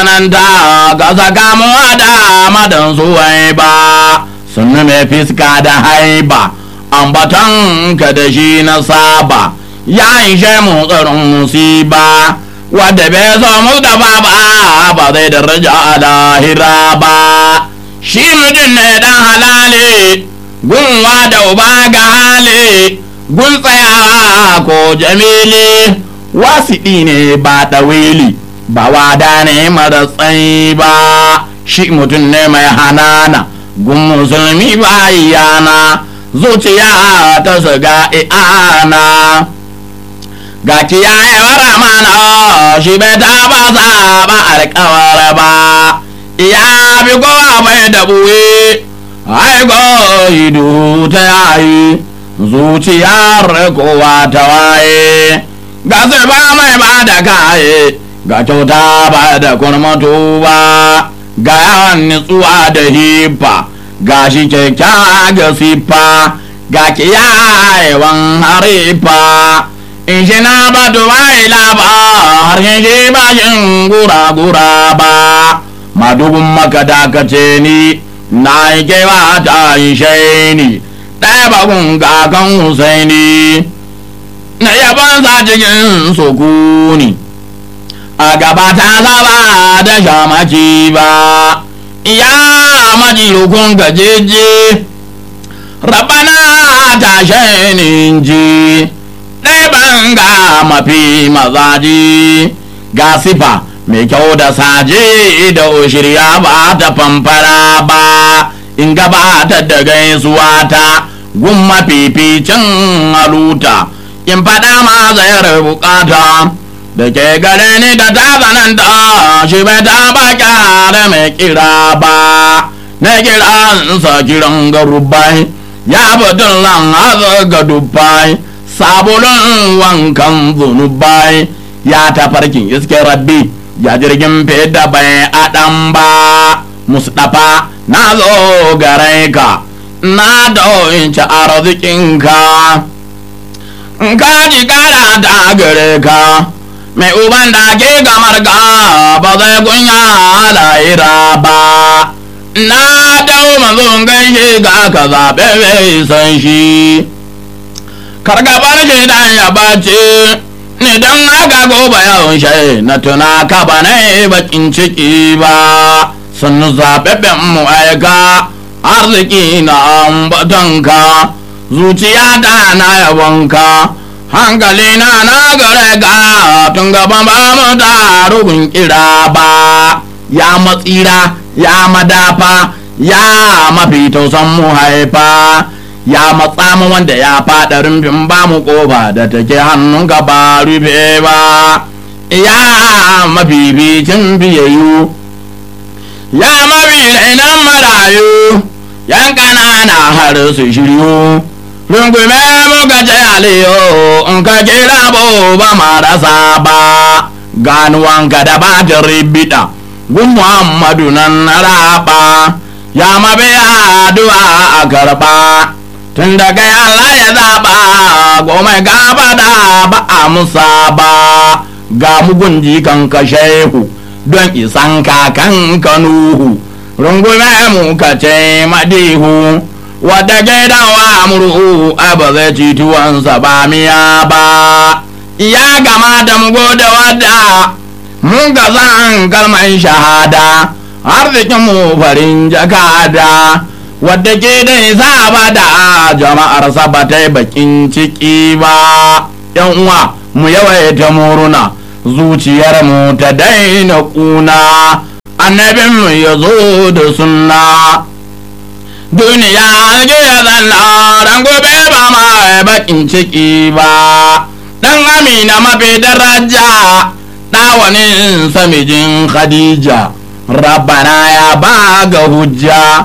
tsananta ga sakamuwa da madan suwai ba sun mai fiska da haiba ambaton ka da shi na saba ya ishe mu tsarin musiba wadda bai so mu da ba ba zai daraja a lahira ba shi mutum ne dan halale gunwa da uba ga hali gun tsayawa ko jamili wasiɗi ne ba ɗawili ba wada ne mara tsayi ba shi mutum ne mai hanana gun musulmi ba yana zuciya ta shiga i'ana ga kiyayewar amana shi bai taba saba alkawar ba ya bi kowa bai da buwe aiko idu ta yayi zuciyar kowa ta waye ga ba mai ba da kaye ga kyauta ba da kurmatu ba ga yawan nutsuwa da hifa ga shi kyakkyawa ga siffa ga kiyayewan harifa in shi na ba dubai laba har yin shi ba shin gura-gura ba madubin maka dakace ni na yi kewa ta yi shaini ɗaya bakun kakan husaini na yaban sa cikin sukuni a gaba ta zaba da shamaki ba ya maji hukun gajeje rabana ta shainin ji ɗaya ga mafi mazaji ga sifa mai kyau da saje da shirya ba ta famfara ba in gabata da gaisuwa ta gun mafificin haluta in faɗa ma zayar bukata da ke gare ni da ta zananta shi bai ta ba kyara mai kira ba na kira sa kiran garubai ya batun lan haza ga dubbai sabulun wankan zunubai ya tafarkin iske rabbi ya jirgin feda bai adam ba mustapha na zo gare ka na doinci arzikinka ka ji kara ta gare ka mai uban da ke gamar ka ba zai kunya lahira ba na dau mazun gaishe ga ka zaɓe mai san shi kargabar shi dan ya bace ni dan haka gobe yawon shi na tuna ka ba na bakin ciki ba sun zaɓaɓɓen mu aika arziki na ambatonka zuciya ta na yabonka hankali na na gare ka tun gaban ba mu da rubin kira ba ya matsira ya madafa ya mafi tausan mu haifa ya matsa mu wanda ya faɗa rumfin ba mu ƙofa da take hannun ka ba rufe ba ya mafificin biyayyu ya mafi rainan marayu yan ƙanana har su shiryu rungume muka ce aliyo in ka kira ba marasa ba ganuwanka da ba ta ribida gun muhammadu nan na raba ya mabiya addu'a a karba tun da kai Allah ya zaba goma gaba da ba a musa ba ga mugun jikan ka shehu don isan kakan ka nuhu rungume mu ka ce madihu wadda gidawa murhu a ba zai ci tuwansa ba miya ba ya gama da mu gode wadda mun ga zan kalman shahada arzikin mu farin jakada wadda ke da isa ba da jama'ar ba ta bakin ciki ba yan uwa mu yawaita muruna zuciyar mu ta daina kuna annabin mu ya zo da sunna duniya ake zanna ran gobe ba ma bakin ciki ba dan amina mafi daraja ɗawanin samijin khadija rabbana ya ba ga hujja